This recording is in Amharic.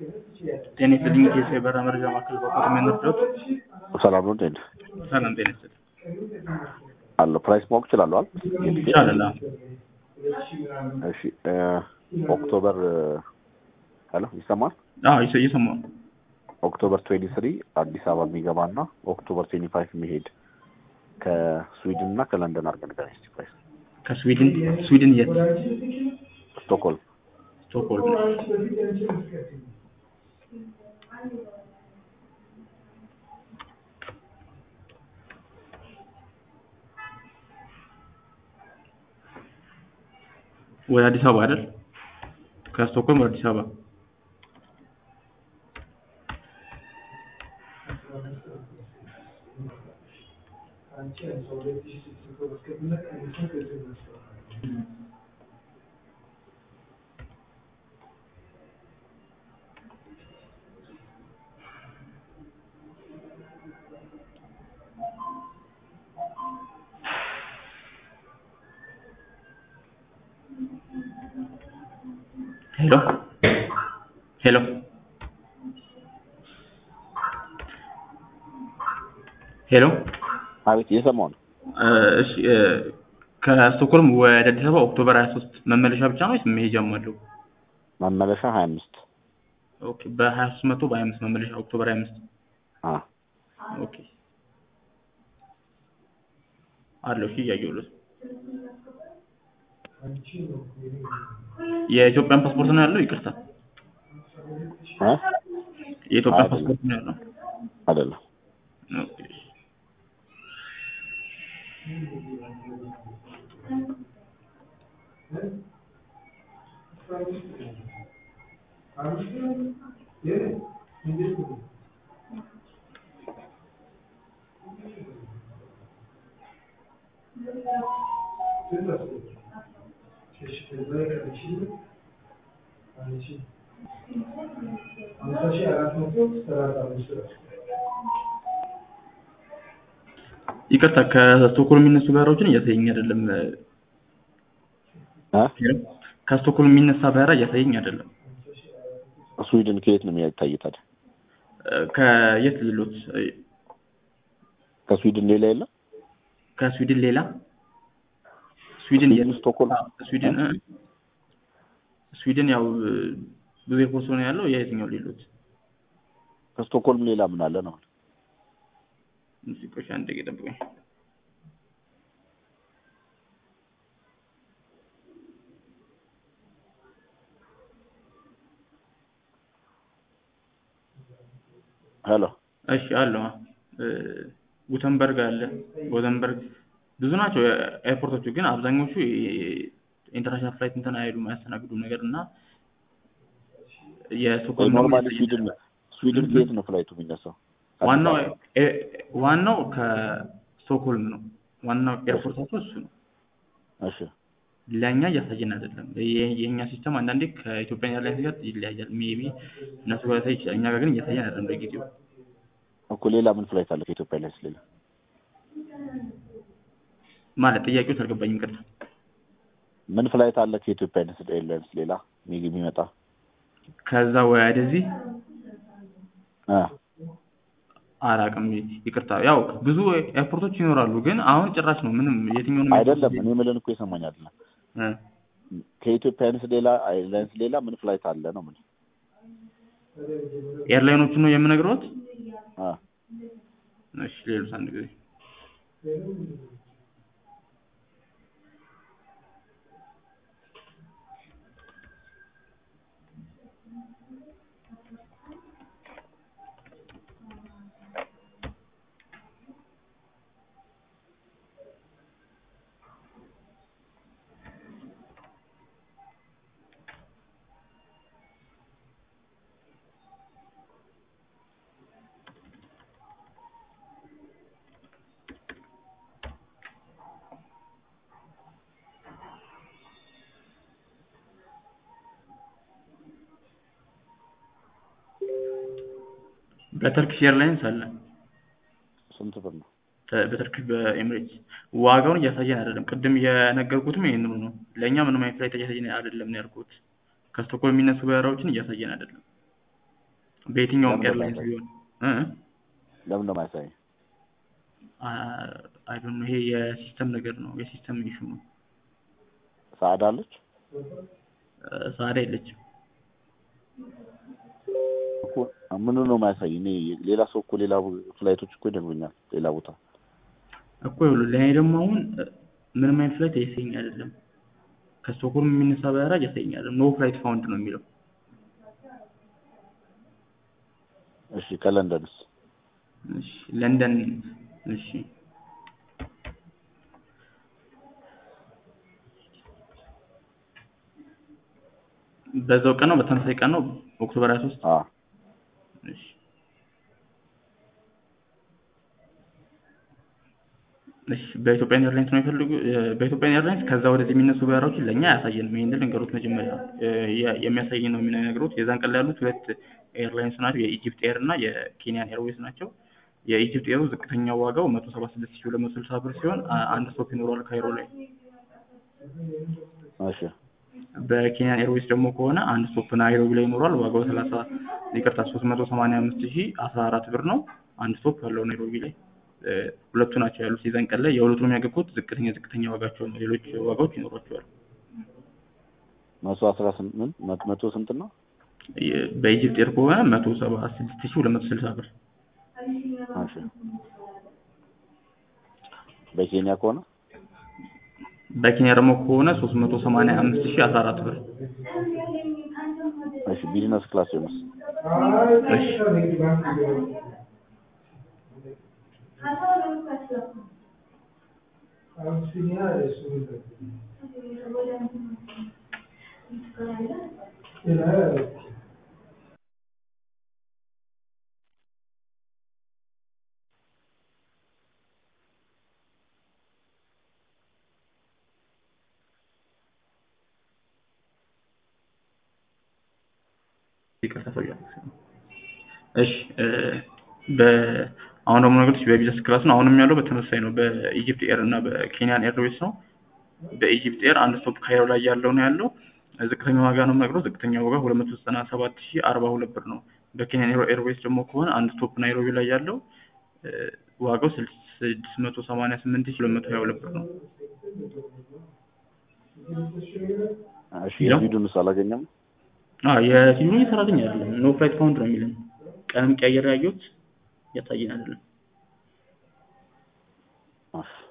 ጤና ይስጥልኝ የኢትዮ የበረራ መረጃ ማዕከል በኮት የሚያነርደውት ሰላም ነው እንዴት ሰላም ጤና ይስጥልኝ አለ ፕራይስ ማወቅ እችላለሁ አይደል ይቻላል አዎ። እሺ እ ኦክቶበር ሄሎ ይሰማል አዎ እየሰ- እየሰማሁ ነው ኦክቶበር 23 አዲስ አበባ የሚገባ እና ኦክቶበር 25 የሚሄድ ከስዊድን እና ከለንደን አድርገን ንገረኝ እስኪ ፕራይስ ከስዊድን ስዊድን የት ስቶክሆልም ስቶክሆልም ወደ አዲስ አበባ አይደል ከስቶክሆልም ወደ አዲስ አበባ ሄሎ ሄሎ ሄሎ አቤት እየሰማሁ ነው እ እሺ እ ከስቶክሆልም ወደ አዲስ አበባ ኦክቶበር 23 መመለሻ ብቻ ነው ወይስ መሄጃም አለው? መመለሻ 25 ኦኬ በ23 መቶ በ25 መመለሻ ኦክቶበር 25 አ ኦኬ አለው እሺ እያየሁለት የኢትዮጵያን ፓስፖርት ነው ያለው ይቅርታ እ የኢትዮጵያን አይደለም። ፓስፖርት ነው ያለው አይደለም ኦኬ ይቅርታ ከስቶክሆልም የሚነሱ በረራዎችን እያሳየኝ አይደለም እ ከስቶክሆልም የሚነሳ በረራ እያሳየኝ አይደለም ስዊድን ከየት ነው የሚታይ ታዲያ እ ከየት ልሎት እ ከስዊድን ሌላ የለም ከስዊድን ሌላ ስዊድን ስዊድን የት? ስቶክሆልም አዎ፣ ስዊድን እ ስዊድን ያው እ ብዙ ኤርፖርት ነው ያለው የየትኛው ሌሎት ከስቶክሆልም ሌላ ምን አለ ነው ሙዚቆች አንድ ደቂቃ ጠብቁኝ ሄሎ እሺ አለ እ ጉተንበርግ አለ ጎተንበርግ ብዙ ናቸው ኤርፖርቶቹ ግን አብዛኞቹ ኢንተርናሽናል ፍላይት እንትን አይሉም አያስተናግዱም ነገር እና የስቶክሆልም ደግሞ ኖርማሊ የተለየ ስዊድን ስዊድን ከየት ነው ፍላይቱ የሚነሳው ዋናው ኤ- ዋናው ከስቶክሆልም ነው ዋናው ኤርፖርታቸው እሱ ነው እሺ ለእኛ እያሳየን አይደለም የ- የእኛ ሲስተም አንዳንዴ ከኢትዮጵያ ኤርላይንስ ጋር ይለያያል ሜቢ እነሱ ጋር ያሳይ ይችላል እኛ ጋር ግን እያሳየን አይደለም ለጊዜው እኮ ሌላ ምን ፍላይት አለ ከኢትዮጵያ ኤርላይንስ ሌላ ማለት ጥያቄው አልገባኝም ቅርታ ምን ፍላይት አለ ከኢትዮጵያ ኤርላይንስ ሌላ የሚ- የሚመጣ ከዛ ወደዚህ እ አላውቅም ይቅርታ ያው ብዙ ኤርፖርቶች ይኖራሉ ግን አሁን ጭራሽ ነው ምንም የትኛውንም አይደለም እኔ የምልህን እኮ የሰማኝ አይደለም እ ከኢትዮጵያ ኤርላይንስ ሌላ ኤርላይንስ ሌላ ምን ፍላይት አለ ነው ምን ኤርላይኖቹን ነው የምነግረውት አ እሺ ሌሎች አንድ ጊዜ በተርኪሽ ኤርላይንስ አለ ስንት ብር ነው ተ- በተርኪሽ በኤምሬትስ ዋጋውን እያሳየን አይደለም ቅድም የነገርኩትም ይሄንኑ ነው ለእኛ ምንም አይነት ፍላይት እያሳየን አይደለም ነው ያልኩት ከስቶክሆልም የሚነሱ በረራዎችን እያሳየን አይደለም በየትኛውም ለምን ኤርላይንስ እንደማያሳይ? ቢሆን እ ለምን ነው የማያሳይ? አይ ዶንት ኖ ይሄ የሲስተም ነገር ነው የሲስተም ኢሹ ነው ሰዓዳ አለች ሳዳ የለችም እኮ ምኑ ነው የማያሳይ? እኔ ሌላ ሰው እኮ ሌላ ፍላይቶች እኮ ይደግሙኛል ሌላ ቦታ እኮ ይኸውልህ ለእኔ ደግሞ አሁን እ፣ ምንም አይነት ፍላይት እያሳየኝ አይደለም ከስቶክሆልም የሚነሳ በረራ እያሳየኝ አይደለም ኖ ፍላይት ፋውንድ ነው የሚለው እሺ ከለንደንስ እሺ ለንደን እሺ በዛው ቀን ነው በተመሳሳይ ቀን ነው ኦክቶበር 23 አ እሺ እሺ በኢትዮጵያ ኤርላይንስ ነው የሚፈልጉ በኢትዮጵያ ኤርላይንስ ከዛ ወደዚህ የሚነሱ በረራዎችን ለእኛ አያሳየንም ይሄንን ልንገሩት መጀመሪያ እ፣ የ- የሚያሳየን ነው የሚነግሩት የዛን ቀን ላይ ያሉት ሁለት ኤርላይንስ ናቸው የኢጂፕት ኤር እና የኬንያን ኤርዌይስ ናቸው የኢጂፕት ኤሩ ዝቅተኛው ዋጋው መቶ ሰባ ስድስት ሺህ ሁለት መቶ ስልሳ ብር ሲሆን አ- አንድ ስቶፕ ይኖረዋል ካይሮ ላይ እሺ በኬንያን ኤርዌይስ ደግሞ ከሆነ አንድ ስቶፕ ናይሮቢ ላይ ይኖረዋል ዋጋው ሰላሳ ይቅርታ ሶስት መቶ ሰማንያ አምስት ሺህ አስራ አራት ብር ነው አንድ ስቶፕ ያለው ናይሮቢ ላይ እ፣ ሁለቱ ናቸው ያሉት የዛን ቀን ላይ የሁለቱንም ያገቡት ዝቅተኛ ዝቅተኛ ዋጋቸው ነው ሌሎች ዋጋዎች ይኖሯቸዋል መቶ አስራ ስምንት መ- መቶ ስንት ነው? የ- በኢጂፕት ኤር ከሆነ መቶ ሰባ ስድስት ሺህ ሁለት መቶ ስልሳ ብር እሺ በኬንያ ከሆነ በኬንያ ደግሞ ከሆነ ሶስት መቶ ሰማንያ አምስት ሺህ አስራ አራት ብር እሺ ቢዝነስ ክላስ ሲሆንስ እሺ ይቅርታ ሰውዬው እሺ እ፣ በ አሁን ደግሞ ነገሮች በቢዝነስ ክላስ ነው አሁንም ያለው በተመሳሳይ ነው በኢጂፕት ኤር እና በኬንያን ኤርዌይስ ነው በኢጂፕት ኤር አንድ ስቶፕ ካይሮ ላይ ያለው ነው ያለው ዝቅተኛ ዋጋ ነው የምነግረው ዝቅተኛ ዋጋ ሁለት መቶ ዘጠና ሰባት ሺህ አርባ ሁለት ብር ነው በኬንያን ኤር- ኤርዌይስ ደግሞ ከሆነ አንድ ስቶፕ ናይሮቢ ላይ ያለው እ፣ ዋጋው ስልስ- ስድስት መቶ ሰማንያ ስምንት ሺህ ሁለት መቶ ሀያ ሁለት ብር ነው እሺ ይኸው። የስዊድንስ አላገኘም? አዎ የሲድኒ ሰራተኛ አይደለም ኖ ፍላይት ፋውንድ ነው የሚለን ቀንም ቀያየር ያየሁት ያሳየን አይደለም እሺ